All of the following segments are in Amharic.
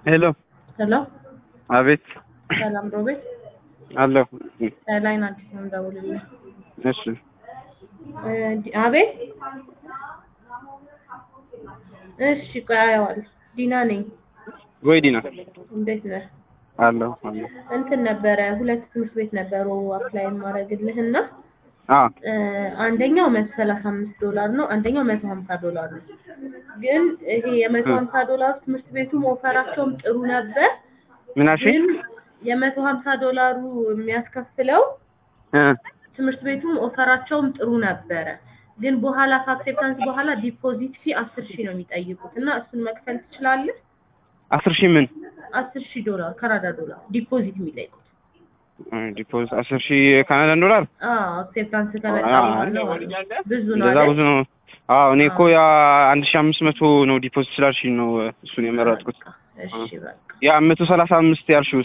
ሄሎ ሄሎ አቤት ሰላም ሮቤት አለሁ ላይን አዲስ ነው እንደውልልህ እሺ እ ዲ- አቤት እሺ ቆይ አየዋለሁ ዲና ነኝ ወይ ዲና እንዴት ነህ አለሁ አለሁ እንትን ነበረ ሁለት ትምህርት ቤት ነበሩ አፕላይ ማድረግልህ እና አ እ አንደኛው መቶ ሰላሳ አምስት ዶላር ነው አንደኛው መቶ ሀምሳ ዶላር ነው ግን ይሄ የመቶ ሀምሳ ዶላር ትምህርት ቤቱም ኦፈራቸውም ጥሩ ነበር ምን አልሽኝ ግን የመቶ ሀምሳ ዶላሩ የሚያስከፍለው እ ትምህርት ቤቱም ኦፈራቸውም ጥሩ ነበረ ግን በኋላ ከአክሴፕታንስ በኋላ ዲፖዚት ፊ አስር ሺህ ነው የሚጠይቁት እና እሱን መክፈል ትችላለህ አስር ሺህ ምን አስር ሺህ ዶላር ካናዳ ዶላር ዲፖዚት የሚጠይቁት ዲፖዚት አስር ሺህ ካናዳን ዶላር አዎ አክሴፕታንስ ከመጣ አዎ፣ በኋላ ብዙ ነው እንደዛ አይደል? ብዙ ነው አዎ እኔ እኮ ያ አንድ ሺህ አምስት መቶ ነው ዲፖዚት ስላልሽኝ ነው እሱን የመረጥኩት እሺ በቃ ያ መቶ ሰላሳ አምስት ያልሽውስ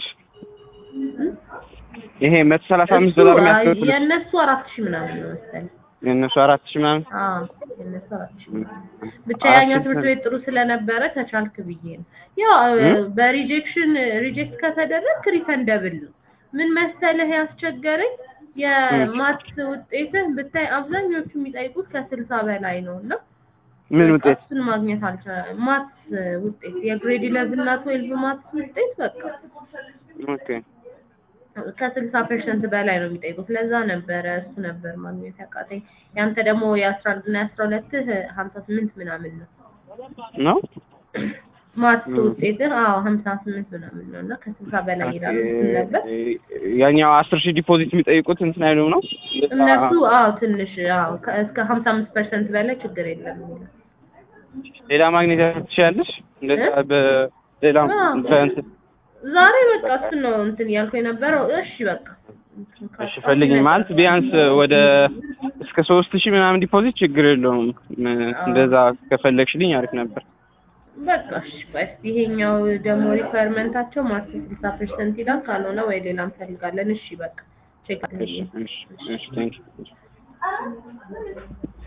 ይሄ መቶ ሰላሳ አምስት እሱ ዶላር አይ፣ የሚያስከፍል የእነሱ አራት ሺህ ምናምን ነው መሰለኝ የእነሱ አራት ሺህ ምናምን አዎ የእነሱ አራት ሺህ ምናምን ብቻ አራት ያኛው ሺህ ትምህርት ቤት ጥሩ ስለነበረ ከቻልክ ብዬ ነው ያው እ? በሪጀክሽን ሪጀክት ከተደረግ ሪፈንደብል ነው ምን መሰለህ ያስቸገረኝ የማት ውጤትህ ብታይ አብዛኞቹ የሚጠይቁት ከስልሳ በላይ ነው እና ምን በቃ ውጤት እሱን ማግኘት አልቻለም ማት ውጤት የግሬድ ኢለቭን እና ትዌልቭ ማት ውጤት በቃ ኦኬ ከስልሳ ፐርሰንት በላይ ነው የሚጠይቁት ለዛ ነበረ እሱ ነበር ማግኘት ያቃተኝ ያንተ ደግሞ የአስራ አንድ እና የአስራ ሁለትህ ሀምሳ ስምንት ምናምን ነው ነው ማት ውጤትህ አዎ ሀምሳ ስምንት ምናምን ነው እና ከስልሳ በላይ ይላሉ እሱን ነበር ያኛው አስር ሺህ ዲፖዚት የሚጠይቁት እንትን አይሉም ነው እነሱ አዎ ትንሽ አዎ ከ- እስከ ሀምሳ አምስት ፐርሰንት በላይ ችግር የለም የሚለው ሌላ ማግኘት ትችያለሽ እንደዛ በሌላ አዎ። በእንትን ዛሬ በቃ እሱን ነው እንትን እያልኩ የነበረው እሺ በቃ እሺ ፈልጊ ማለት ቢያንስ ወደ እስከ ሶስት ሺህ ምናምን ዲፖዚት ችግር የለውም ም- እንደዛ ከፈለግሽልኝ አሪፍ ነበር በቃ እሺ ቆይ እስኪ ይሄኛው ደግሞ ሪኳየርመንታቸው ማርኬት ስልሳ ፐርሰንት ይላል ካልሆነ ወይ ሌላ እንፈልጋለን እሺ በቃ ቼክ እሺ እሺ እሺ ቴንክ